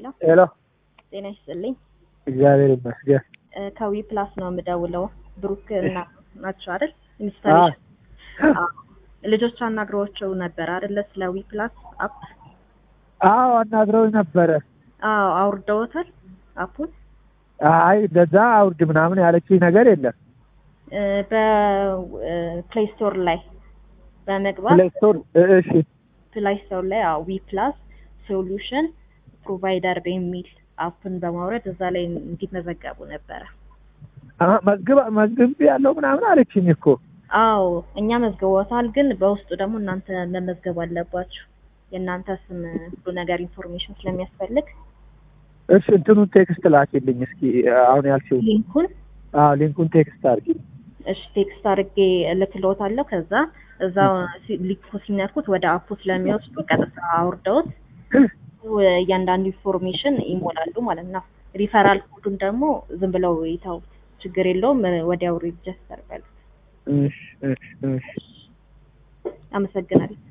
ሄሎ ሄሎ ጤና ይስጥልኝ። እግዚአብሔር ይመስገን። እ ከዊ ፕላስ ነው የምደውለው። ብሩክ እና ናቸው አይደል? ኢንስታሌሽን አዎ። ልጆች አናግረዋቸው ነበር አይደለ? ስለ ዊ ፕላስ አፕ። አዎ አናግረው ነበረ። አዎ አውርደውታል አፑን። አይ እንደዛ አውርድ ምናምን ያለችኝ ነገር የለም። እ በፕሌይ ስቶር ላይ በመግባት ፕሌይ ስቶር እሺ ፕላይ ስቶር ላይ አዎ ዊ ፕላስ ሶሉሽን ፕሮቫይደር በሚል አፕን በማውረድ እዛ ላይ እንዲመዘገቡ ነበረ። አሀ፣ መዝግብ መዝግብ ያለው ምናምን አለችኝ እኮ። አዎ እኛ መዝግቦታል፣ ግን በውስጡ ደግሞ እናንተ መመዝገብ አለባችሁ። የእናንተ ስም ሁሉ ነገር ኢንፎርሜሽን ስለሚያስፈልግ እሺ እንትኑን ቴክስት ላኪልኝ እስኪ አሁን ያልሽው። ሊንኩን አዎ ሊንኩን ቴክስት አድርጊ። እሺ ቴክስት አድርጌ እልክልዎታለሁ። ከዛ እዛው ሲ- ሊንኩ ሲነኩት ወደ አፑ ስለሚወስዱ ቀጥታ አውርደውት እያንዳንዱ ኢንፎርሜሽን ይሞላሉ ማለት ነው። ሪፈራል ኮዱን ደግሞ ዝም ብለው ይተውት፣ ችግር የለውም። ወዲያው ሪጅስተር በሉት። እሺ እሺ እሺ አመሰግናለሁ።